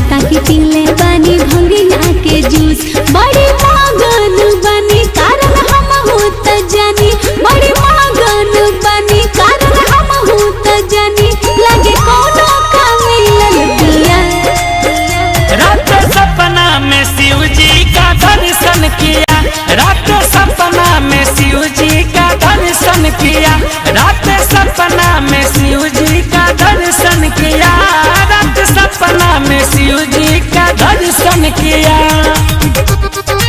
लागता कि पीले बानी भंगिया के जूस बड़ी मगन बानी कारण हम होत जानी बड़ी मगन बानी कारण हम होत जानी लगे कोनो का मिलल पिया रात सपना में शिव जी का दर्शन किया रात सपना में शिव जी का दर्शन किया रात सपना में शिव जी का दर्शन किया रात सपना में शिव जी का दर्शन किया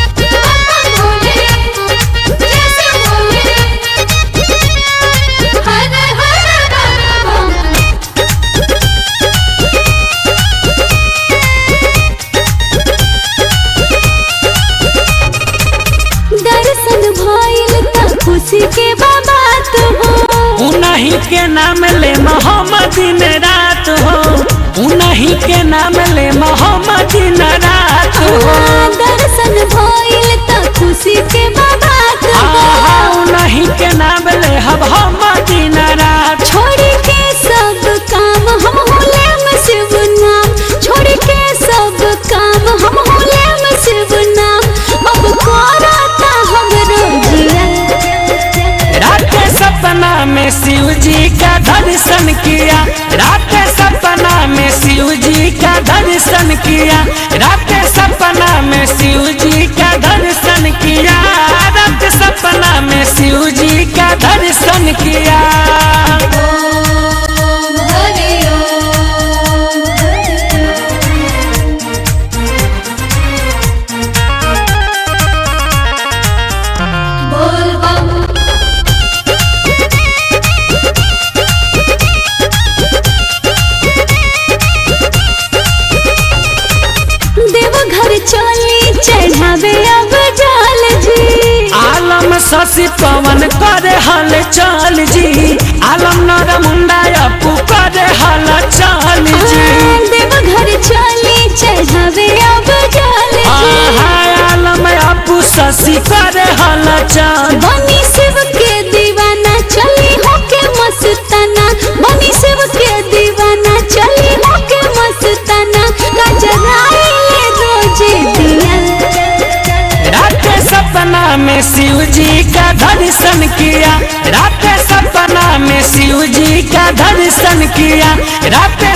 दर्शन भइल त खुशी के बात हो उन्हीं के नाम ले मोहम्मद दिन रात हो उन्हीं के नाम ले मोहम्मद दिन रात हो दर्शन भइल त खुशी के बात हो आहा उन्हीं के नाम ले हब हम दिन रात छोड़ के सब काम हम होले में शिव नाम छोड़ के सब काम हम होले में शिव नाम अब करता हम रोजिया रात सपना में शिव जी का दर्शन किया रात सपना में शिव जी का दर्शन किया रात सपना में शिव जी का दर्शन किया रात सपना में शिव जी का दर्शन किया बोल बम देवघर चली चढ़ावे अब जल जी आलम शशि पवन करे हल चल जी आलम नर मुंडा अपू करे हल चल जी देवघर चली चढ़ावे अब जल जी आहा, आलम अपू शशि करे हल चल बनी शिव के दीवाना चली होके मस्ताना बनी शिव के दीवाना चली होके मस्ताना गजराए रोजे दिया रात सपना में शिव जी का दर्शन किया रात सपना में शिव जी का दर्शन किया रात